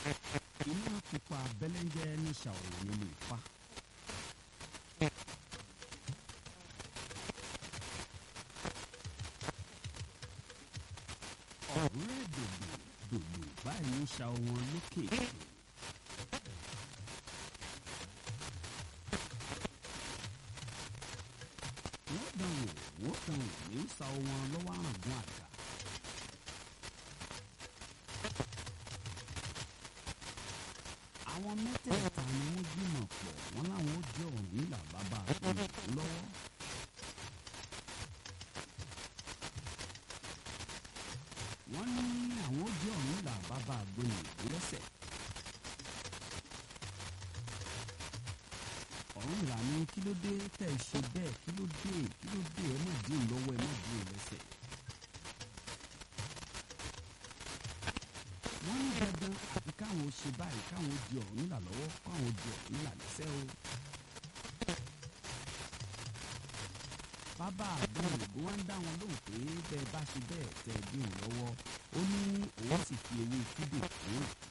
iná pupa bẹ́lẹ́ńjẹ́ ní ṣàwòrán nílé Ifá. ọ̀rẹ́ dòdò dòdò báyìí ń ṣa wọn lókè. wọ́n dàn wò wọ́n dàn wò ní ń sa wọn lọ́wọ́ àrùngún àga. àwọn mẹ́tẹ̀ẹ̀ta ni wọ́n gbìmọ̀ pọ̀ wọ́n láwọn ó jẹ́ Ọ̀rúnmìlà bàbá àgbẹ̀ lọ́wọ́. wọ́n ní àwọn ó jẹ́ Ọ̀rúnmìlà bàbá àgbẹ̀ lẹ́sẹ̀. Ọ̀rúnmìlà ní kí ló dé tẹ̀ ẹ ṣe bẹ́ẹ̀ kí ló dé kí ló dé ẹ má dín lọ́wọ́ ẹ má dín lẹ́sẹ̀. wọ́n ní dandan àfi káwọn ṣe báyìí káwọn di Ọ̀rúnmìlà lọ́wọ́ káwọn di Ọ̀rúnmìlà lẹ́sẹ̀ o. bàbá àgbọn òyìnbó wá ń dá wọn lóhùn pé bẹ́ẹ̀ bá ṣe bẹ́ẹ̀ tẹ̀ bí òun lọ́wọ́ ó ní òun sì fi ewé kídò fún